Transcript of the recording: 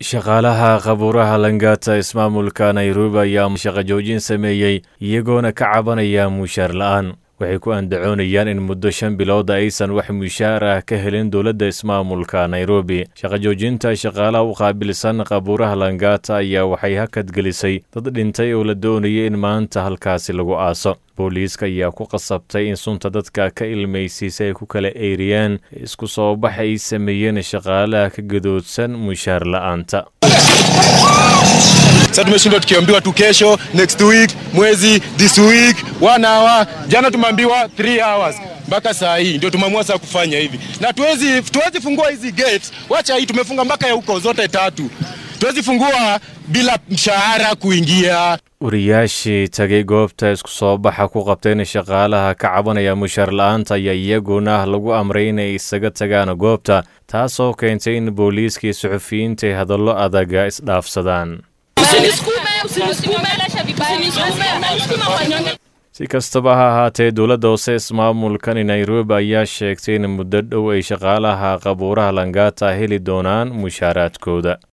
shaqaalaha qabuuraha langata ismaamulka nairobi ayaa shaqo joojin sameeyey iyagoona ka cabanaya mushaar la'aan waxay ku andacoonayaan in muddo shan bilooda aysan wax mushaar ah ka helin dowladda ismaamulka nairobi shaqo joojinta shaqaalaha u qaabilsan qabuuraha langata ayaa waxay hakadgelisay dad dhintay oo la doonayay in maanta halkaasi lagu aaso booliiska ayaa ku qasabtay in sunta dadka ka ilmaysiisa ay ku kala eyriyaan isku soo bax ay sameeyeen shaqaalaha ka gadoodsan mushaar la'aanta Sasa tumeshindwa tukiambiwa tu kesho, next week, mwezi, this week, one hour. Jana tumeambiwa 3 hours mpaka saa hii ndio tumeamua sasa kufanya hivi, na tuwezi tuwezi fungua hizi gates. Wacha hii tumefunga mpaka ya huko zote tatu, tuwezi fungua bila mshahara kuingia. wariyaashii tagay goobta isku soo baxa ku qabteen shaqaalaha ka cabanaya mushaar la'aanta ayaa iyaguna lagu amray inay isaga tagaan goobta taasoo keentay in booliiskii suxufiyiinta ay hadallo adaga isdhaafsadaan si kastaba ha ahaatee dowladda hoose ismaamulkani nairobi ayaa sheegtay in muddo dhow ay shaqaalaha qabuuraha langata heli doonaan mushaaraadkooda